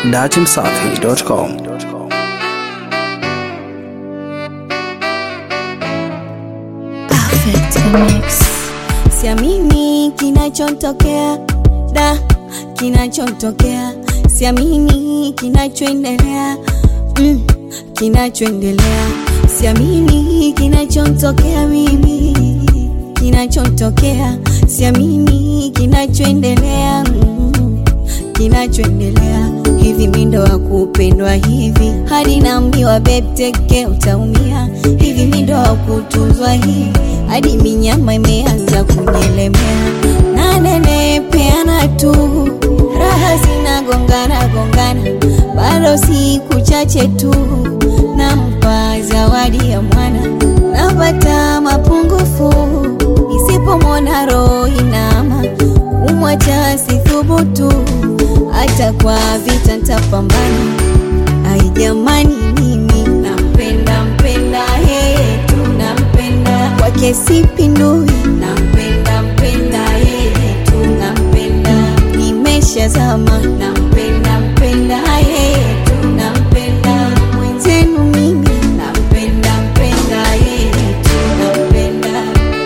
datimsafi.com. Perfect mix. Siamini kinachotokea da, kinachotokea siamini kinachoendelea mm, kinachoendelea siamini kinachotokea mimi kinachotokea siamini kinachoendelea mm, kinachoendelea hivi mindo wa kupendwa hivi hadi naambiwa bebteke utaumia hivi mindo wa kutunzwa hivi hadi minyama imeanza kunyelemea nanenepeana tu raha zinagongana gongana bado siku chache tu nampa zawadi ya mwana napata mapungufu isipomwona roho inama umwacha sithubutu hata kwa vita ntapambana ai jamani mimi nampenda mpenda yeye tu nampenda kwake sipindui nampenda mpenda yeye tu nampenda nimeshazama nampenda mpenda yeye tu nampenda mwenzenu mimi nampenda mpenda yeye tu nampenda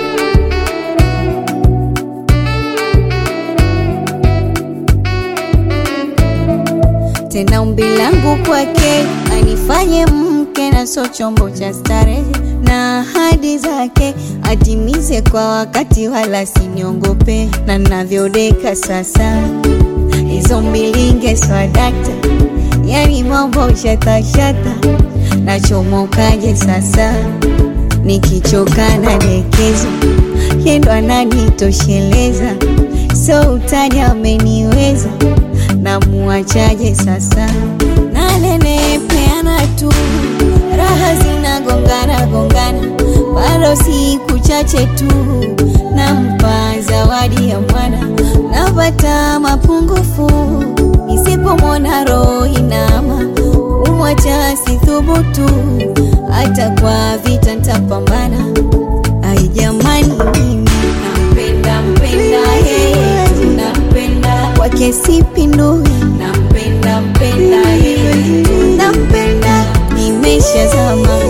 tena umbi langu kwake anifanye mke na so chombo cha starehe na ahadi zake atimize kwa wakati wala siniongope na navyodeka sasa hizo mbilinge swadakta yani mambo shatashata nachomokaje sasa nikichoka na dekezo yendo ananitosheleza so utani ameniweza namuachaje sasa nanenepeana tu raha zinagongana gongana bado siku chache tu nampa zawadi ya mwana napata mapungufu isipomwona roho inama umwacha sithubutu hata kwa vita ntapambana ai jamani mimi nampenda mpenda yeye tu nampenda kwake sipindui nampenda mpenda yeye tu nampenda nimeshazama